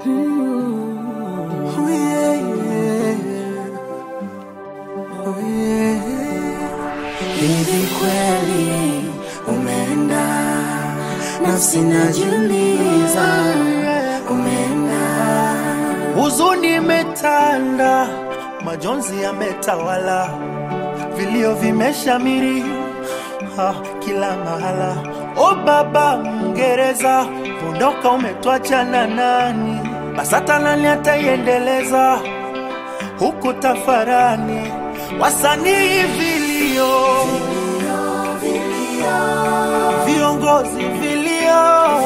Oh, yeah, yeah. Oh, yeah. Hivi kweli umeenda, nafsi najiuliza, umeenda. Huzuni imetanda, majonzi yametawala, vilio vimeshamiri ha, kila mahala. O baba Mngereza, ondoka, umetwacha na nani? BASATA nani ataiendeleza huku tafarani? Wasanii vilio, viongozi vilio,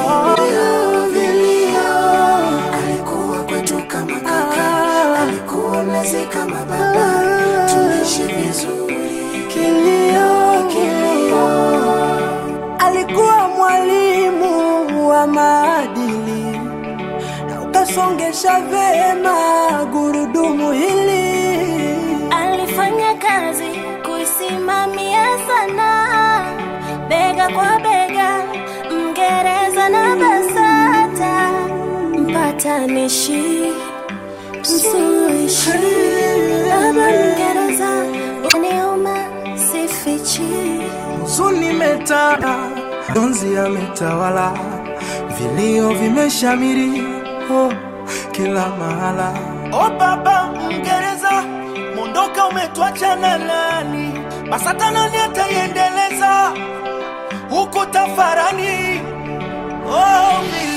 Alikuwa kwetu kama kaka, alikuwa mlezi kama baba, tuishi vizuri. Kilio, kilio, alikuwa mwalimu wa maadili na ukasongesha vema gurudumu hili. Alifanya kazi kuisimamia sana, bega kwa bega, Mngereza na BASATA, mpatanishi, msuluhishi, baba Mngereza, uniuma sifichi. huzuni imetanda, donzi yametawala, vilio vimeshamiri oh, kila mahala. O baba Mngereza, mondoka, umetwacha na nani? BASATA nani ataiendeleza huku tafarani? Oh,